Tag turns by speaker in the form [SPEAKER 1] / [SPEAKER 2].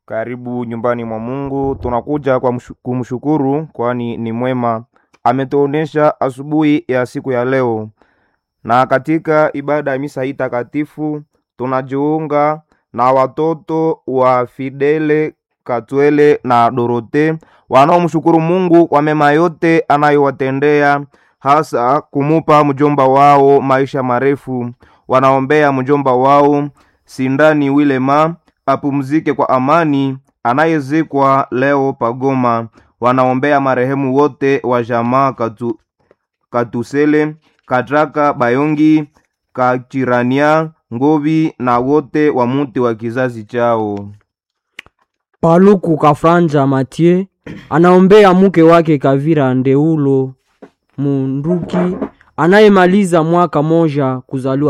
[SPEAKER 1] Karibu nyumbani mwa Mungu. Tunakuja kwa mshu- kumshukuru, kwani ni mwema. Ametuonesha asubuhi ya siku ya leo, na katika ibada ya misa hii takatifu tunajiunga na watoto wa Fidele Katwele na Dorote wanaomshukuru Mungu kwa mema yote anayowatendea, hasa kumupa mjomba wao maisha marefu. Wanaombea mjomba wao Sindani Wilema apumzike kwa amani, anayezikwa leo Pagoma. Wanaombea marehemu wote wa jamaa Katu, Katusele, Katraka, Bayongi, Kachirania, Ngovi na wote wa muti wa kizazi chao.
[SPEAKER 2] Paluku Kafranja Mathieu anaombea mke wake Kavira Ndeulo Munduki anayemaliza mwaka moja kuzaliwa